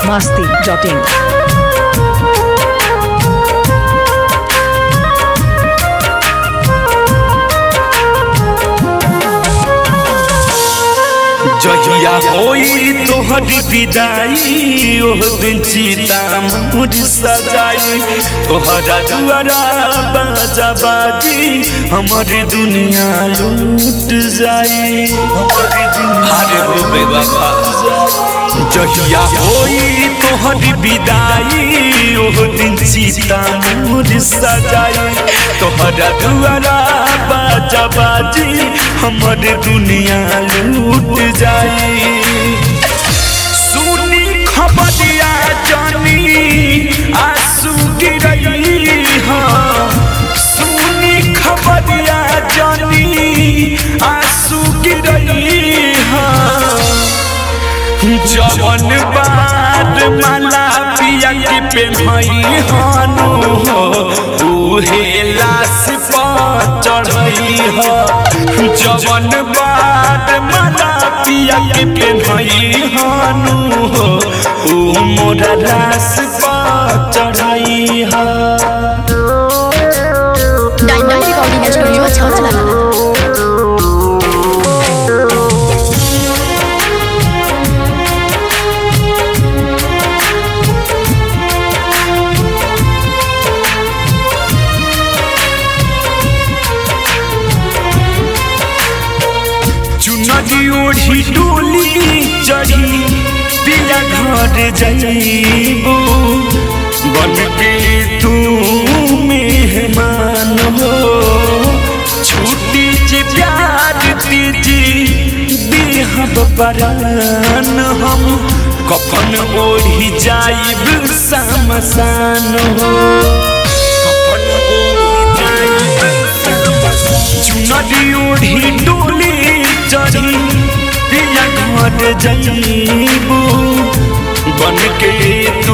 masti.in. जहिया होई तोहरी विदाई ओह दिन चिता मोर सजाई तोहरा दुआरा बाजा बाजी हमर दुनिया लूट जाई अरे हो बेवफा जहिया होई तोहरी विदाई ओह दिन चिता मोर सजाई तोहरा दुआरा बाजा बाजी हमर दुनिया लूट जाई सुनी खबरिया जानी आंसू गिरई हाँ सुनी खबरिया जानी आंसू गिरई हाँ जवन बात माला पिया के पेन्हई हनु हो उहे लाश पर चढ़ई हो जवन बात माला पिया के पेन्हई हनु हो उ मोरा लाश पर चढ़ई हो डायमंड रिकॉर्डिंग स्टूडियो छौरा चुनरी ओढ़ी डोली चढ़ी पिया घर जाइबू बन के तू मेहमान हो छुट्टी जे प्यार दीजी देहब परान हम कफन ओढ़ी जाइब समसान हो कफन ओढ़ी जाइब चुनरी ओढ़ी डोली चढ़ी पिया घर जाइबू बन के तू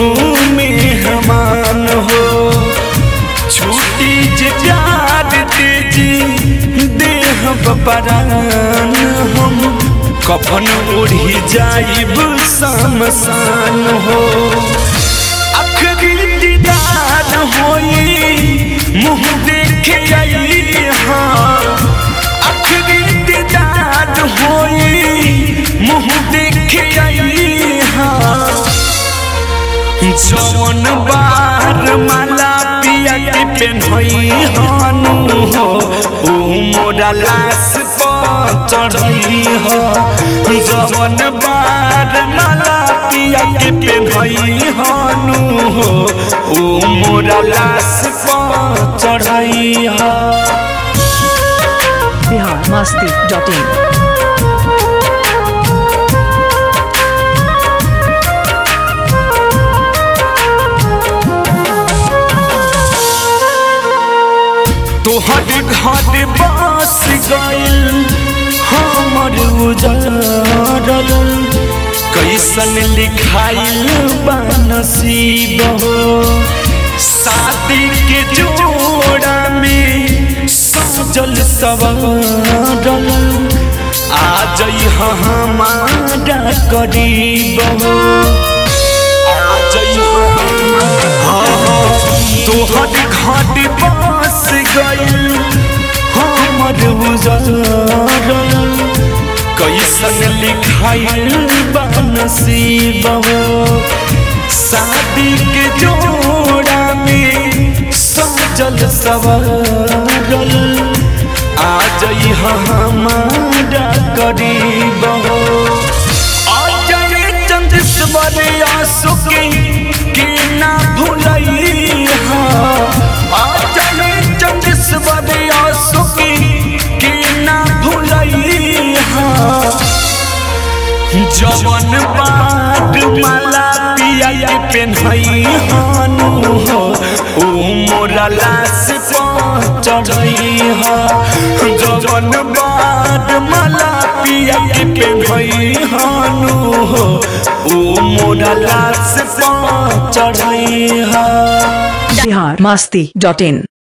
मेहमान हो छुट्टी जे प्यार तेजी देह बपरान हम कफन ओढ़ी जाइब समसान हो आखिरी दीदार होई मुँह देखे आई हाँ आखिरी दीदार होई मुँह देखे आई हाँ जवन बार माला पिया के पेन्हई हनु हो उ मोरा लाश पर चढ़ई हो जवन बार माला पिया के पेन्हई हनु हो उ मोरा लाश पर चढ़ई हो Bihar masti.in. तोहर घर बस गइल हमर उजरल कैसन लिखाइल बा नसीब हो शादी के जोड़ा में सजल सवरल आ जई हमारा करीब हो आ जई तोहर घाट बस गइल हमर उजरल कैसन लिखाइल बा नसीब हो शादी के जोड़ा में सजल सवरल आ जई हमारा करीब हो अजय चंद्रेश्वर आसुके के ना भूलई हाँ अजय चंद्रेश्वर आसुके के ना भूलई हाँ जवन बाट माला पिया के पेन्हई हनु हो उ मोरा लाश पर चढ़ई हो जवन बाट माला पिया के पेन्हई हनु हो उ मोरा लाश पर चढ़ई हो Bihar masti.in.